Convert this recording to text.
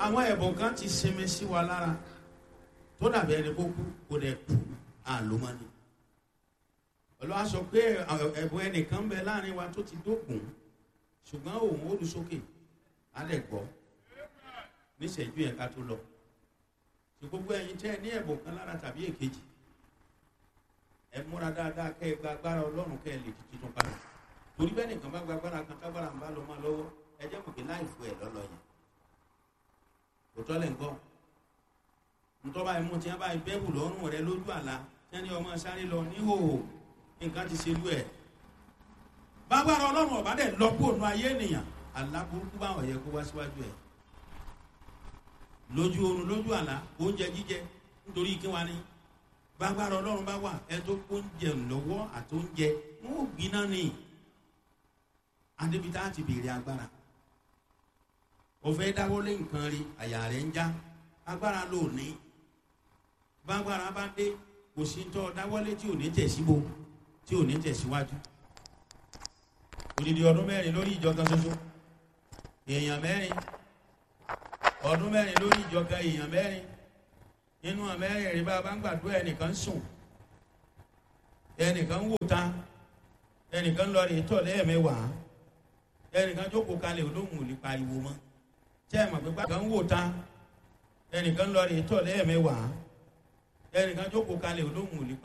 àwọn ẹ̀bùn kan ti sinmi sí wa lára tó dàbí ẹni kó kú kó dẹ̀ kú àlómọ́ni olúwa sọ pé ẹ̀bùn ẹnìkan bẹ láàrin wa tó ti dókun ṣùgbọ́n òun ó lu sókè á dẹ̀ gbọ́ níṣẹ́jú yẹn ká tó lọ tí gbogbo ẹ̀yin tẹ́ ẹ ní ẹ̀bùn kan lára tàbí èkejì ẹ múra dáadáa kẹ́ ẹ gba agbára ọlọ́run kẹ́ ẹ lè di tuntun padà torí bẹ́ẹ̀ nìkan bá gba agbára kan tágbára ń bá lọ máa lọ́wọ́ ẹ jẹ́ mọ̀ pé láì fún ẹ lọ́lọ́ yẹn kò tọ́lẹ̀ ń gbọ́ ntọ́ba ẹ̀mú tí wọ́n bá bẹ́ẹ̀bù lọ́rùn rẹ lójú àlá tí wọ́n ní ọmọ sáré lọ níhòòhò nǹkan ti ṣe lú ẹ̀ bágbára ọlọ́run ọ̀bá dẹ̀ lọ́pọ̀ ònú ayé ènìyàn àlá burúkú báwọn yẹ kó wá síwájú ẹ̀ lójú oorun lójú àlá oúnjẹ jíjẹ nítorí kí wọ́n ní bágbára ọlọ́run bá wà ẹ tó oúnjẹ lọ́wọ́ àti oúnjẹ wọn ò gbiná ni adébítà ti béèrè agbára òfin dáwọ́lé nǹkan rí àyà rẹ̀ ń já agbára ló ní bágbára bá dé kò sí tọ́ dáwọ́lé tí ò ní tẹ̀síbo tí ò ní tẹ̀síwájú odidi ọdún mẹ́rin lórí ìjọ kan ṣoṣo èèyàn mẹ́rin ọdún mẹ́rin lórí ìjọ kan èèyàn mẹ́rin nínú àmẹ́rin rí bá a bá ń gbàdúrà ẹnìkan sùn ẹnìkan wò ta ẹnìkan lọ rí tọ̀ lẹ́ẹ̀mẹ́wàá ẹnìkan jókòó kalẹ̀ olóhùn ò lè pariwo mọ́ tẹ́ ẹ̀ mọ̀ pé gbàgbọ́n wò ta ẹnìkan lọ rí tọ̀ lẹ́ẹ̀mẹ́wàá ẹnìkan jókòó kalẹ̀ olóhùn ò lè pariwo.